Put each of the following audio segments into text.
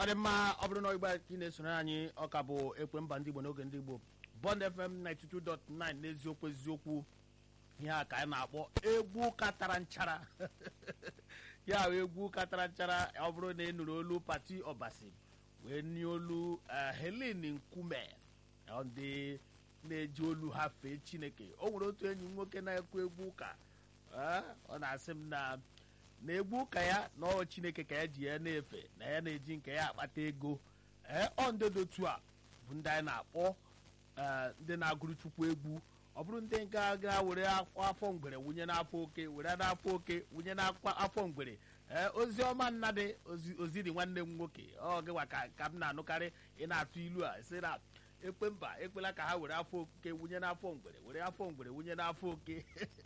dị mma ọ bụrụ na igbe ka ị na-esoro anyị ọka bụ ekwe mba ndị igbo n'oge ndị igbo bond fm 92.9 n'eziokwu eziokwu ihe a ka anyị na-akpọ egwu katara nchara ya bụ egwu katara nchara ọ bụrụ na ị nụrụ olu pati ọbasi wee nye olu eh, helen nkume ọ ndị na-eji olu ha fee chineke o nwere otu enyi m nwoke na-ekwu egwu ụka eh, ọ na-asị m na na egwu ụka ya na ọ chineke ka ya ji ya na-efe na ya na-eji nke ya akpata ego ee ọ ndị dị otu a bụ ndị anyị na-akpọ ee, ndị na-agụrụ chukwu egwu ọ bụrụ ndị ga ga were akwa afọ mgbere wunye n'afọ oke were n'afọ oke wunye n'akwa afọ mgbere ee ozi ọma nnadị ozi oziri nwanne m nwoke ọ gịwa ka ka m na-anụkarị ị na-atụ ilu a sị na ekpe mba ekwela ka ha were afọ oke wunye n'afọ mgbere were afọ mgbere wunye n'afọ oke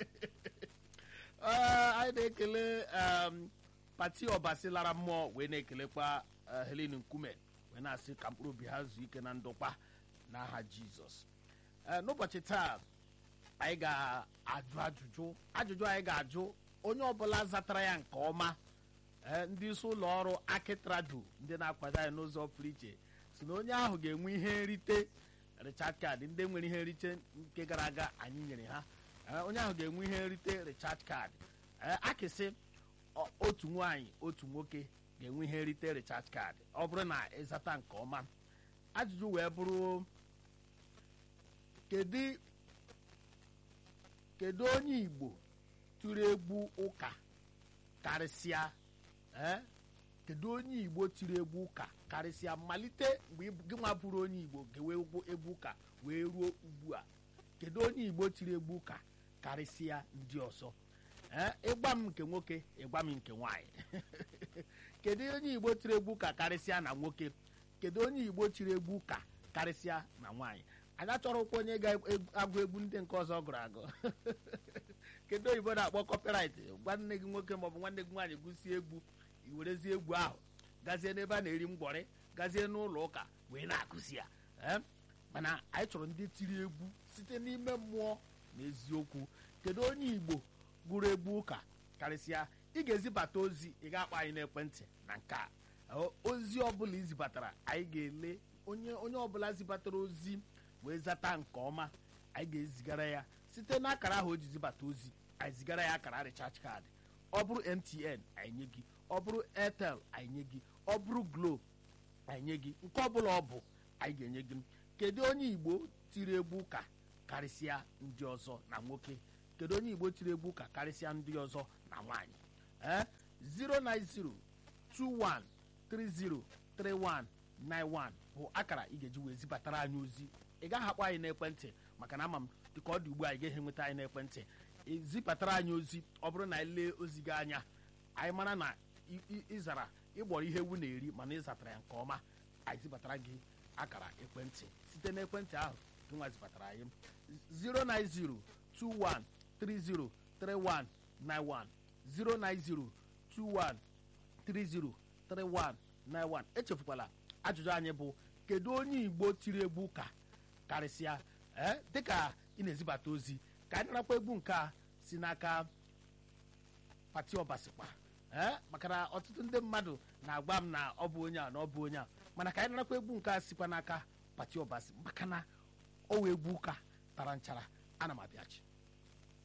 Ee, anyị na-ekele um, pati ọbasi lara mmụọ wee na-ekelekwa uh, Helen Nkume wee na-asị ka mkpụrụ obi ha zuo ike na ndokwa n'aha Jizọs Ee, n'ụbọchị taa anyị ga-ajụ ajụjụ ajụjụ anyị ga-ajụ onye ọbụla zatara ya nke ọma ee, ndị isi ụlọ ọrụ akitrado ndị na-akwado anyị n'ụzọ pụrụ iche si na onye ahụ ga-enwe ihe nrite richard card ndị nwere ihe nrite nke gara aga anyị nyere ha Ee, onye ahụ ga-enwe ihe nrite richard card Ee, akịsị ọ- otu nwaanyị otu nwoke ga-enwe ihe nrite richard card ọ bụrụ na ịzata nke ọma ajụjụ wee bụrụ kedu kedu onye igbo tụrụ egwu ụka karịsịa ee kedu onye igbo tiri egwu ụka karịsịa malite mgbe ị- gị nwa bụrụ onye igbo gewe egwu egwu ụka wee ruo ugbu a kedu onye igbo tiri egwu ụka karịsịa ndị ọzọ ee ịgba m nke nwoke ịgba m nke nwaanyị kedu onye igbo tiri egwu ụka karịsịa na nwoke kedu onye igbo tiri egwu ụka karịsịa na nwaanyị anyị achọrọkwa onye ga-agụ egwu ndị nke ọzọ gụrụ agụ kedu oyibo na-akpọ copyright gwa nne gị nwoke maọbụ nwanne gị nwaanyị gụsie egwu i werezie egwu ahụ gazie n'ebe a na-eri mgbọrị gazie n'ụlọ ụka wee na-akụzi ya ee mana anyị chọrọ ndị tiri egwu site n'ime mmụọ na eziokwu kedu onye igbo gụrụ egwu ụka karịsịa ị ga-ezibata ozi ị ga-akpọ anyị n'ekwentị na nke a O- ozi ọbụla izibatara anyị ga-ele onye onye ọbụla zibatara ozi wee zata nke ọma anyị ga-ezigara ya site n'akara ahụ o ji zibata ozi anyị zigara ya akara recharge card ọ bụrụ mtn anyị nye gị ọ bụrụ airtel anyị nye gị ọ bụrụ glo anyị nye gị nke ọbụla ọ bụ anyị ga-enye gị kedu onye igbo tiri egwu ụka karịsịa ndị ọzọ na nwoke kedu onye igbo tiri egwu ụka karịsịa ndị ọzọ na nwaanyị ee 09021303191 bụ akara ị ga-eji wee zibatara anyị ozi ị gaghị akpọ anyị n'ekwentị maka na ama m dịka ọ dị ugbu a ị gaghị enweta anyị n'ekwentị ị zibatara anyị ozi ọ bụrụ na anyị lee ozi gị anya anyị mara na ị- ị- ịzara ịgbọrọ ihe ewu na-eri mana ịzatara ya nke ọma anyị zibatara gị akara ekwentị site n'ekwentị ahụ gị nwa zibatara anyị 09021303191 09021303191 echefukwala ajụjụ anyị bụ kedu onye igbo tiri egwu ụka karịsịa ee dịka ị na-ezibata ozi ka anyị narakwa egwu nke a si n'aka pati ọbasikpa ee maka na ọtụtụ ndị mmadụ na-agwa m na ọ bụ onye a na ọ bụ onye a mana ka anyị narakwa egwu nke a sikwa n'aka pati ọbasi maka na ọ wụ egwu ụka tara nchara ana m abịachi